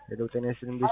ሄሎ ጤና ይስጥልኝ እንዴት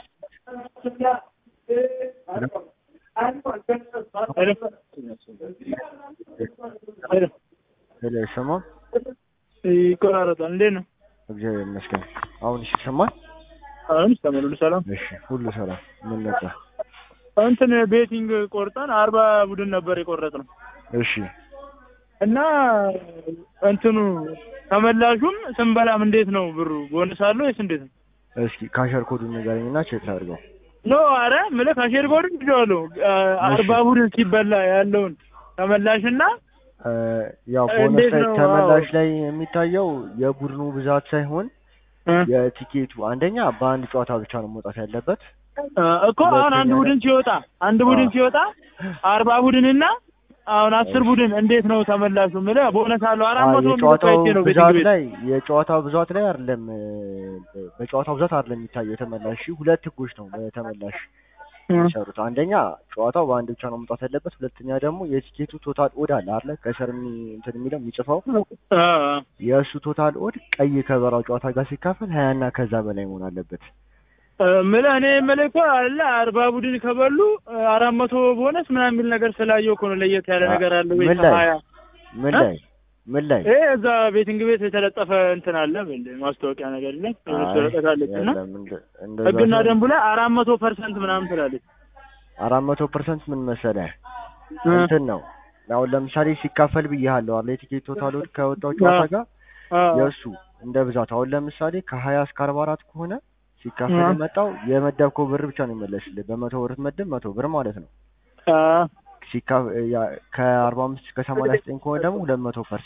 ሄሎ ይሰማል? ይቆራረጣል። እንዴት ነው? እግዚአብሔር ይመስገን። አሁን እሺ ይሰማል? አሁን ይሰማል። ሁሉ ሰላም? እሺ ሁሉ ሰላም። ምን ነበር? እንትን ቤቲንግ ቆርጠን አርባ ቡድን ነበር የቆረጥ ነው እሺ እና እንትኑ ተመላሹም ስንበላም እንዴት ነው ብሩ ቦነስ አለው ወይስ እንዴት ነው? እስኪ ካሸር ኮዱን ንገረኝና ቼክ ላድርገው። ኖ አረ ምልህ ካሼር ቦርድ ይዤዋለሁ አርባ ቡድን ሲበላ ያለውን ተመላሽና እ ያው ቦነስ እንዴት ላይ ነው? ተመላሽ ላይ የሚታየው የቡድኑ ብዛት ሳይሆን እ የቲኬቱ አንደኛ በአንድ ጨዋታ ብቻ ነው መውጣት ያለበት። እ እኮ አሁን አንድ ቡድን ሲወጣ አንድ ቡድን ሲወጣ አርባ ቡድንና አሁን አስር ቡድን እንዴት ነው ተመላሹ? ምልህ ቦነስ አለው አራት አዎ መቶ የጨዋታው የሚሰጥ ነው ቤቲንግ ብዛት ቤት ላይ የጨዋታው ብዛት ላይ አይደለም እ በጨዋታው ብዛት አይደለም የሚታየው የተመላሽ ሁለት ህጎች ነው በተመላሽ የሚሰሩት። አንደኛ ጨዋታው በአንድ ብቻ ነው መውጣት ያለበት። ሁለተኛ ደግሞ የቲኬቱ ቶታል ኦድ አለ አይደለ? ከስር የሚ- እንትን የሚለው የሚጽፈው አ የእሱ ቶታል ኦድ ቀይ ከበራው ጨዋታ ጋር ሲካፈል ሀያ እና ከዛ በላይ መሆን አለበት። እ ምልህ እኔ ምልህ እኮ አለ አርባ ቡድን ከበሉ እ አራት መቶ ቦነስ ምናምን የሚል ነገር ስላየው እኮ ነው ለየት ያለ አ- ነገር አለ ወይ ምን ላይ? ሀያ ምን እ? ላይ ምን ላይ ይሄ እዛ ቤቲንግ ቤት የተለጠፈ እንትን አለ ብል ማስታወቂያ ነገር ላይ አይ፣ ተለጠቃለች እና የለም እንደ- እንደዛ ህግና ሳይሆን ደንቡ ላይ አራት መቶ ፐርሰንት ምናምን ትላለች። አራት መቶ ፐርሰንት ምን መሰለህ እ እንትን ነው አሁን ለምሳሌ ሲካፈል ብያለሁ አለ የቲኬት ቶታል ኦድ ከወጣው ጨዋታ አ- ጋር አ የእሱ እንደ ብዛት አሁን ለምሳሌ ከሀያ እስከ አርባ አራት ከሆነ ሲካፈል አ- የመጣው የመደብከው ብር ብቻ ነው የሚመለስልህ። በመቶ ብር ትመድብ መቶ ብር ማለት ነው። አ ሲካ ያ- ከአርባ አምስት እስከ ሰማንያ ዘጠኝ ከሆነ ደግሞ ሁለት መቶ ፐርሰንት